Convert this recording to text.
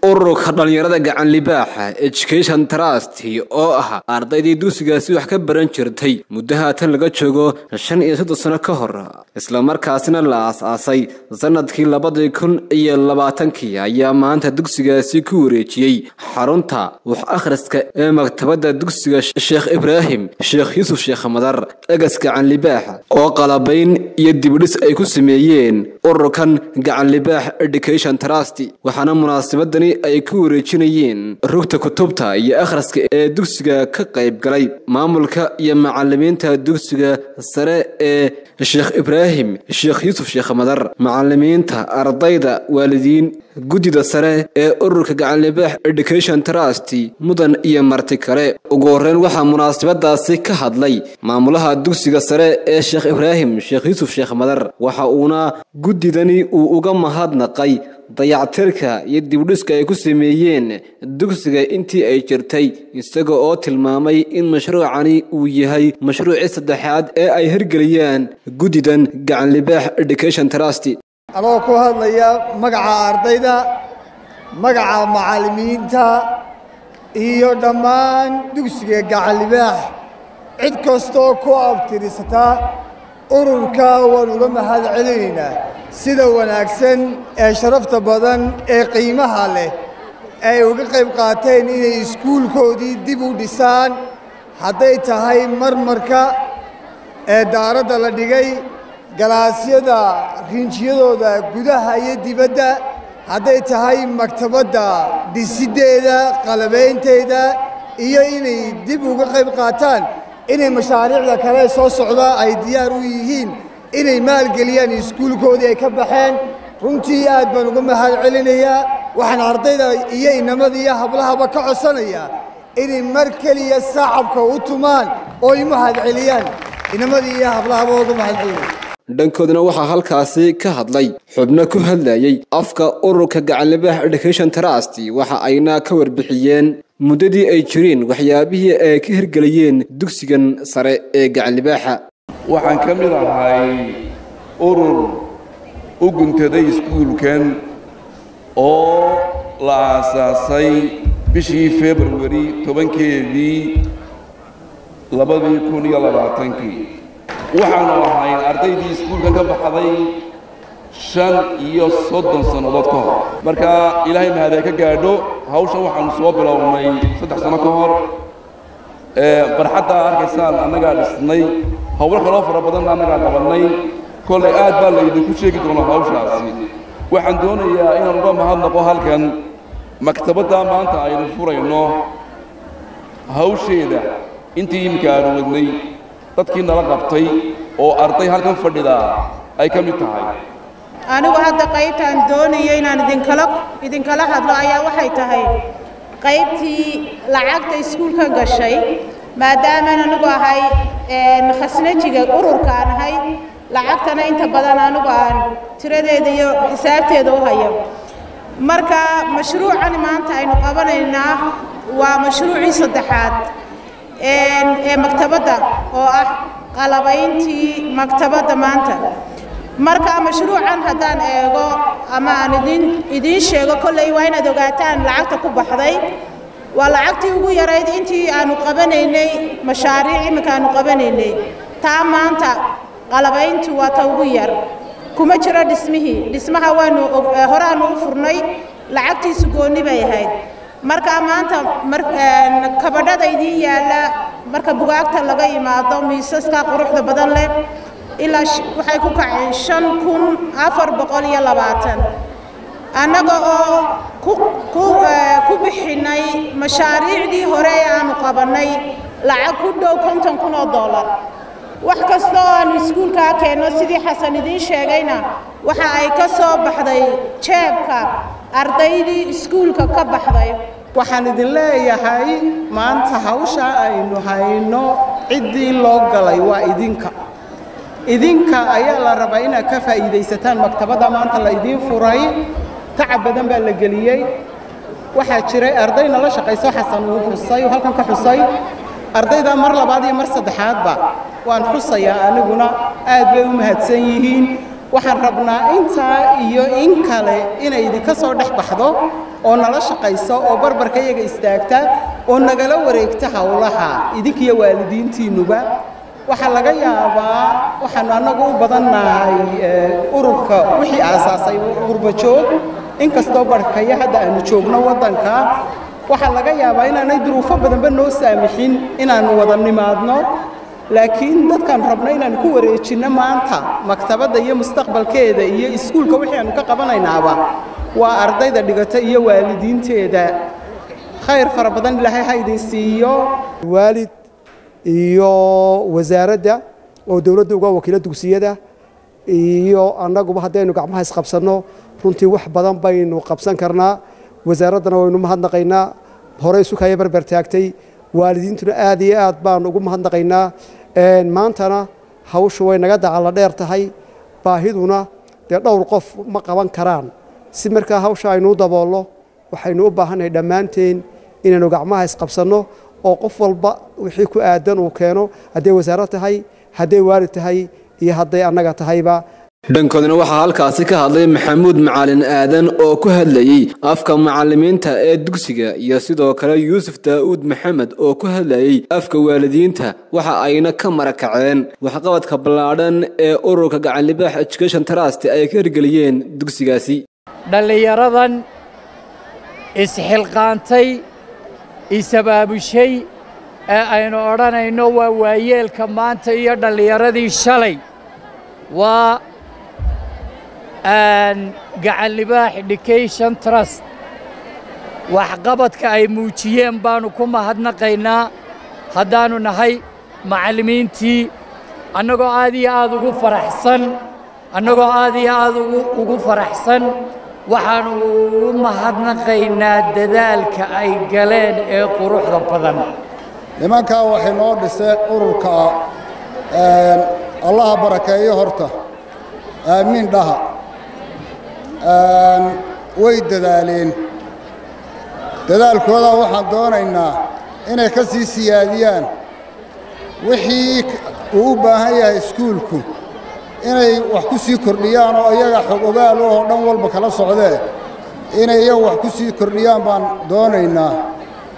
ururka dhallinyarada gacan libaaxa education trust oo ah ardaydii dugsigaasi wax ka baran jirtay muddo haatan laga joogo shan iyo soddon sano ka hor islamarkaasina la aas-aasay sanadkii labadii kun iyo labaatankii ayaa maanta dugsigaasi ku wareejiyey xarunta wax akhriska ee maktabadda dugsiga sheekh ibraahim sheekh yuusuf sheekh madar egas gacan libaax oo qalabayn iyo dibidhis ay ku sameeyeen ururkan gacan libaax education trust waxaana munaasabadani ay ku wareejinayeen rugta kutubta iyo akhriska ee dugsiga ka qayb galay maamulka iyo macalimiinta dugsiga sare ee sheekh ibraahim sheekh yuusuf sheekh madar macalimiinta ardayda waalidiin guddida sare ee ururka gacanlibaax education trust mudan iyo marti kale ugu horreyn waxaa munaasabadaasi ka hadlay maamulaha dugsiga sare ee sheekh ibraahim sheekh yuusuf sheekh madar waxa uuna guddidani uu uga mahadnaqay dayactirka iyo dibdhiska ay ku sameeyeen dugsiga intii ay jirtay isaga oo tilmaamay in mashruucani uu yahay mashruucii saddexaad ee ay hirgeliyaan guddidan gacanlibaax education trust anoo ku hadlaya magaca ardayda magaca macallimiinta iyo dhammaan dugsiga gacanlibaax cid kastoo ku abtirisata ururka waan uga mahad celinaynaa sida wanaagsan ee sharafta badan ee qiimaha leh ay uga qayb qaateen inay iskuulkoodii dib u dhisaan hadday tahay marmarka ee daaradda la dhigay galaasyada rinjiyadooda gudaha iyo dibadda hadday tahay maktabadda dhisiddeeda qalabaynteeda iyo inay dib uga qayb qaataan inay mashaariicda kale soo socda ay diyaar u yihiin inay maalgeliyaan iskuulkoodii ay ka baxeen runtii aad baan uga mahad celinayaa waxaan ardayda iyo inamada iyo hablahaba ka codsanayaa inay mar keliya saacabka u tumaan oo ay mahad celiyaan inamadii iyo hablahaba uga mahad celinaya dhankoodna waxaa halkaasi ka hadlay xubno ku hadlayay afka ururka gacanlibaax education trust waxa ayna ka warbixiyeen muddadii ay jireen waxyaabihii ay ka hirgeliyeen dugsigan sare ee gacanlibaaxa waxaan ka mid ahay urur u guntaday iskuulkan oo la aasaasay bishii februari tobankeedii labadii kun iyo labaatankii waxaanu ahayn ardaydii iskuulkan ka baxday shan iyo soddon sannadood ka hor marka ilaahay mahadee ka gaadho hawshan waxaanu soo bilownay saddex sano ka hor barxaddaa arkaysaan annagaa dhisnay howlo kaloo fara badanna annagaa qabannay kollay aad baa laydinku sheegi doonaa hawshaasi waxaan doonayaa inaan uga mahadnaqo halkan maktabaddaa maanta aynu furayno hawsheeda intii iminka aanu wadnay dadkii nala qabtay oo arday halkan fadhidaa ay ka mid tahay anigu hadda qaybtaan doonaya inaan idinkala idinkala hadlo ayaa waxay tahay qaybtii lacagta iskuulka gashay maadaamaan anigu ahay khasnajiga ururkaan ahay lacagtana inta badan anigu aan tiradeeda iyo xisaabteeda u hayo marka mashruucani maanta aynu qabanaynaa waa mashruucii saddexaad ee maktabadda oo ah qalabayntii maktabadda maanta marka mashruucan haddaan eego ama aan idin idiin sheego kolley waa inaad ogaataan lacagta ku baxday waa lacagtii ugu yarayd intii aanu qabanaynay mashaariic iminka aanu qabanaynay taa maanta qalabayntu waa ta ugu yar kuma jiro dhismihii dhismaha waanu horaanu u furnay lacagtiisu goonni bay ahayd marka maanta kabadhada idiin yaalla marka bugaagta laga yimaado miisaska quruxda badan leh ilaa waxay ku kaceen shan kun afar boqol iyo labaatan annaga oo ku bixinay mashaariicdii hore ee aanu qabannay lacag ku dhow konton kun oo dollar wax kasta oo aanu iskuulkaa keenno sidii xasan idiin sheegayna waxa ay ka soo baxday jeebka ardaydii iskuulka ka baxday waxaan idin leeyahay maanta hawsha aynu hayno ciddii loo galay waa idinka idinka ayaa la rabaa inaad ka faa'iidaysataan maktabadda maanta la idiin furay tacab badan baa la geliyey waxaa jiray arday nala shaqayso xasan uu xusay uu halkan ka xusay ardayda mar labaad iyo mar saddexaadba waan xusayaa aniguna aad bay u mahadsan yihiin waxaan rabnaa intaa iyo in kale inay idinka soo dhex baxdo oo nala shaqayso oo barbarka iyaga istaagta oo nagala wareegta howlaha idinkiyo waalidiintiinnuba waxaa laga yaabaa waxaanu annagu u badannahay ururka wixii aasaasay qurbajoog inkastoo barhkaya hadda aanu joogno waddanka waxaa laga yaabaa inaanay duruufo badanba noo saamixin inaannu wada nimaadno laakiin dadkaan rabno inaannu ku wareejinno maanta maktabadda iyo mustaqbalkeeda iyo iskuulka wixii aanu ka qabanaynaaba waa ardayda dhigata iyo waalidiinteeda khayr fara badan ilaahay ha idin siiyo waalid iyo wasaaradda oo dowladda uga wakiilo dugsiyada iyo annaguba haddaynu gacmaha isqabsanno runtii wax badan baynu qabsan karnaa wasaaraddana waynu mahadnaqaynaa horey sukaya barbar taagtay waalidiintuna aad iyo aad baanu ugu mahadnaqaynaa maantana hawshu way naga dacalla dheer tahay baahiduna dee dhowr qof ma qaban karaan si markaa hawsha aynu u daboolno waxaynu u baahannahay dhammaanteen inaynu gacmaha isqabsanno oo qof walba wixii ku aadan uu keeno hadday wasaarad tahay hadday waalid tahay iyo hadday annaga tahayba dhankoodna waxaa halkaasi ka hadlay maxamuud macalin aadan oo ku hadlayey afka macalimiinta ee dugsiga iyo sidoo kale yuusuf daa'uud maxamed oo ku hadlayey afka waalidiinta waxa ayna ka marakaceen waxqabadka ballaadhan ee ururka gacanlibaax education trust ay ka hirgeliyeen dugsigaasi dhallinyaradan isxilqaantay isabaabushay ee aynu odhanayno waa waayeelka maanta iyo dhallinyaradii shalay waa gacanlibaax education trust waxqabadka ay muujiyeen baannu ku mahadnaqaynaa haddaannu nahay macallimiintii annagoo aad iyo aad ugu faraxsan annagoo aad iyo aad ugu faraxsan waxaannu ugu mahadnaqaynaa dadaalka ay galeen ee quruxda badan nimankaa waxay noo dhiseen ururka allaha barakeeyo horta aamiin dhaha way dadaaleen dadaalkooda waxaan doonaynaa inay ka sii siyaadiyaan wixii uu u baahan yahay iskuulku inay wax ku sii kordhiyaan oo iyaga xog ogaal oo dhan walba kala socdee inay iyaga wax ku sii kordhiyaan baan doonaynaa